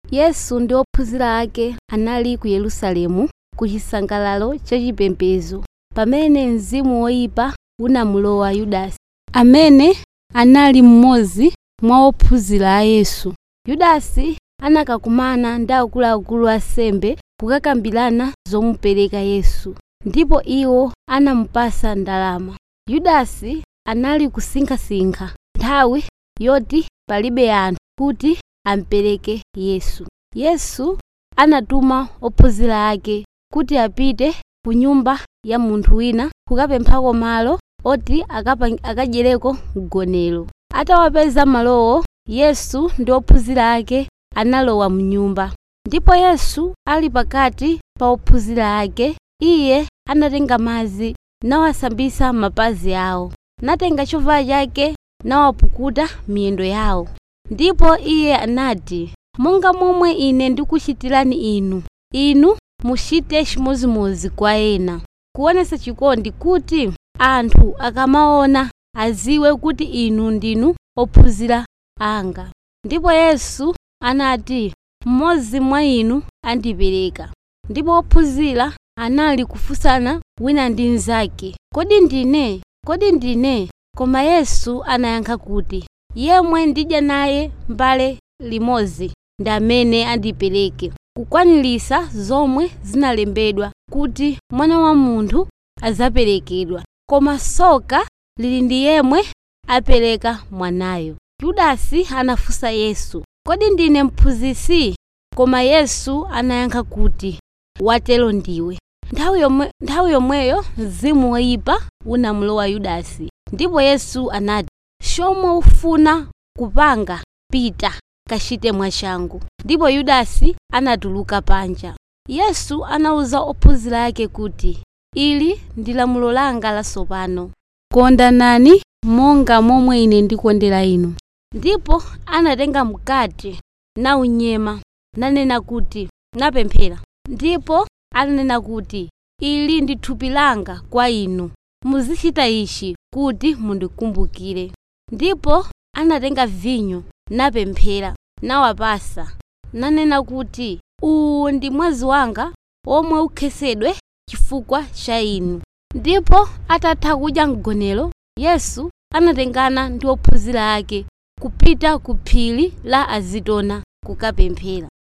yesu ndi ophunzira ake anali ku yerusalemu ku chisangalalo chachipembedzo pamene mzimu woyipa unamulowa yudasi amene anali mmodzi mwa ophunzira a yesu yudasi anakakumana ndi akuluakulu asembe kukakambirana zomupereka yesu ndipo iwo anamupasa ndalama yudasi anali kusinkhasinkha nthawi yoti palibe anthu kuti ampereke yesu yesu anatuma ophunzira ake kuti apite ku nyumba ya munthu wina kukapemphako malo oti akapa- akadyereko mgonero atawapeza malowo yesu ndi ophunzira ake analowa mnyumba ndipo yesu ali pakati pa ophunzira ake iye anatenga madzi nawasambisa mapazi awo natenga chovala chake nawapukuta miyendo yawo ndipo iye anati monga momwe ine ndikuchitirani inu inu muchite chimozimozi kwa ena kuonesa chikondi kuti anthu akamaona aziwe kuti inu ndinu ophunzira anga ndipo yesu anati mmodzi mwa inu andipereka ndipo ophunzira anali kufunsana wina ndi mnzake kodi ndine kodi ndine koma yesu anayankha kuti yemwe ndidya naye mbale limodzi ndi amene andipereke kukwaniritsa zomwe zinalembedwa kuti mwana wa munthu azaperekedwa koma tsoka lili ndi yemwe apereka mwanayo yudasi anafunsa yesu kodi ndine mphunzitsi koma yesu anayankha kuti watero ndiwe nthawi yomwe- nthawi yomweyo mzimu woyipa unamulowa yudasi ndipo yesu anati chomwe ufuna kupanga pita kachite mwachangu ndipo yudasi anatuluka panja yesu anawuza ophunzira ake kuti ili ndi lamulo langa latsopano kondanani monga momwe ine ndikondera inu ndipo anatenga mkate naunyema nanena kuti napemphera ndipo ananena kuti ili ndi thupi langa kwa inu muzichita ichi kuti mundikumbukire ndipo anatenga vinyo napemphera nawapasa nanena kuti uwu ndi mwazi wanga omwe ukhetsedwe chifukwa cha inu ndipo atatha kudya mgonero yesu anatengana ndi ophunzira ake kupita ku phiri la azitona kukapemphera